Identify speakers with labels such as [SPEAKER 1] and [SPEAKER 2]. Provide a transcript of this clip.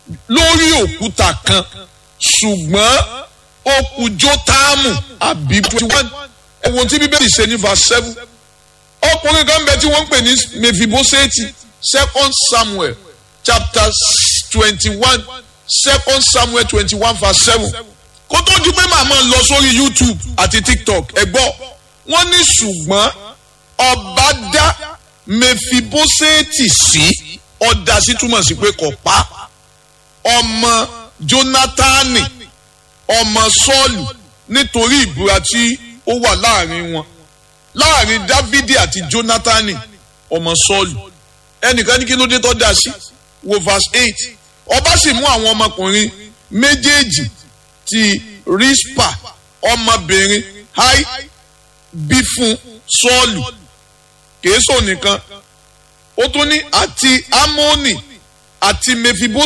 [SPEAKER 1] lórí òkúta kan ṣùgbọ́n ó kù jótáàmù àbí twenty one ẹ̀wọ̀n tí bíbélì ṣe ní verse seven ọkùnrin kan bẹ tí wọ́n ń pè ní mefiboseti second samuel chapter twenty one second samuel twenty one verse seven kó tó di pé màmá lọ sórí youtube àti tiktok ẹ gbọ́ wọ́n ní ṣùgbọ́n ọba dá mefiboseti sí ọ̀dà sí túmọ̀ sí pé kò pa ọmọ jónátánì ọmọ sọ́ọ̀lù nítorí ìbúra tí ó wà láàrin wọn láàrin dávidi àti jónátánì ọmọ sọ́ọ̀lù ẹnìkan ní kí ló dé tó dá sí wo verse eight ọba sì mú àwọn ọmọkùnrin méjèèjì ti rispa ọmọbìnrin hai bí fún sọ́ọ̀lù kèésò nìkan ó tún ní àti amóni àti mefibó